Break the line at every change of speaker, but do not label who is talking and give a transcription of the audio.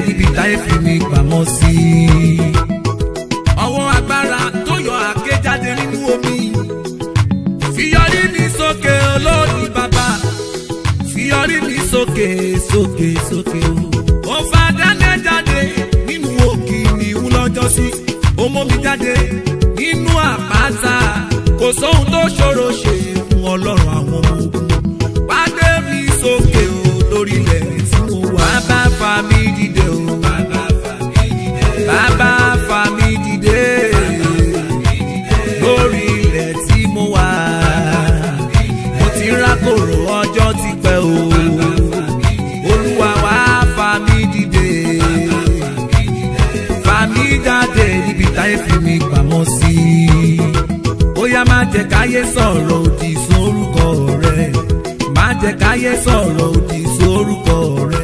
níbi táyé fi mi pamọ́ sí. ọwọ́ agbára tó yọ àké jáde nínú omi fiyọrí mi sókè olórí bàbá fiyọrí mi sókè sókè sókè o. ó fa dáná jáde nínú òkì ní ìwúlọ́jọ́ sí ó mú mi jáde nínú àpáta kò sóhun tó ṣòro ṣe fún ọlọ́run àwọn ọmọ ogun wá gbé mi sókè o lórí ilẹ̀ tí mo wà. bàbá fa mi dìde o. bàbá fa mi dìde. bàbá fa mi dìde. lórí ilẹ̀ tí mo wà. mo ti rákòrò ọjọ́ ti pẹ́ o. olúwa wá fa mi dìde. fa mi jáde níbi táyé fi mi pamọ́ sí. bóyá má jẹ́ káyé sọ̀rọ̀ òdì sórúkọ rẹ̀ má jẹ́ káyé sọ̀rọ̀ òdì sórúkọ rẹ̀.